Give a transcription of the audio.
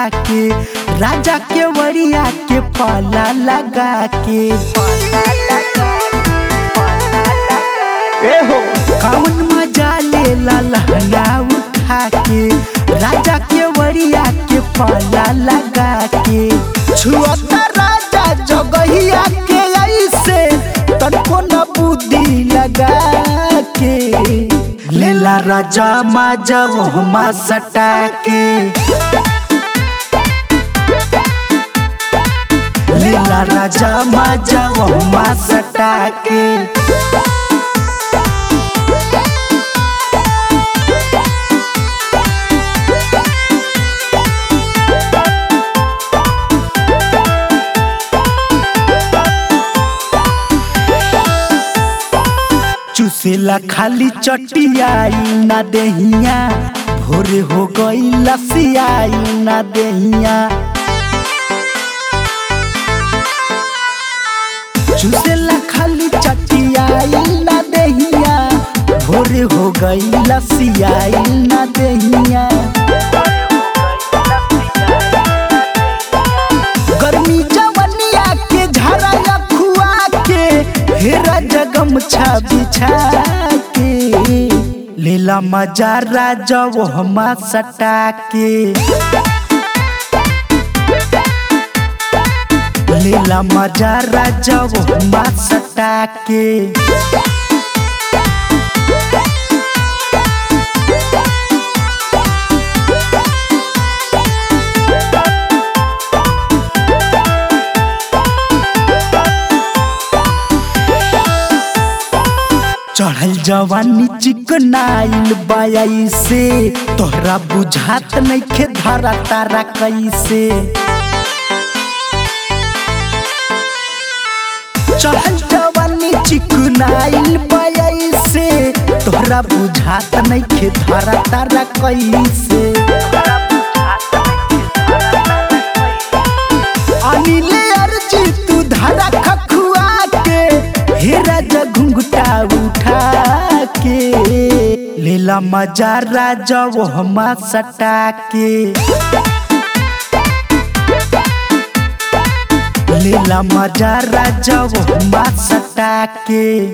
के राजा के वरिया के पाला लगा के ए हो कौन मजा ले ला लहंगा उठा के राजा के वरिया के पाला लगा के छुअता राजा जगहिया के ऐसे तनको न बुद्धि लगा के लेला राजा माजा वो मा सटा के लेला राजा माजा वो मा सटा के चुसेला खाली चटियाई ना देहिया भोरे हो गई लसियाई ना देहिया चुसेला खाली चटियाई ना देहिया भोरे हो गई लसियाई ना देहिया गर्मी जवनिया के झरा खुआ के हेरा जगम छा बिछा के लीला मजा राजा वो हमा सटा के लीला मजा राजा वो हमा सटा के चढ़ल जवानी चिकनाइल बाई से तोहरा बुझात नइखे धारा तारा कैसे चढ़ल जवानी चिकनाइल बाई से तोहरा बुझात नइखे धारा तारा कैसे अनिले अर्जी तू धारा खखुआ के हेरा घुंघटा उठा के लीला मजा राजा वो हमा सटा के लीला मजा राजा वो हमा सटा के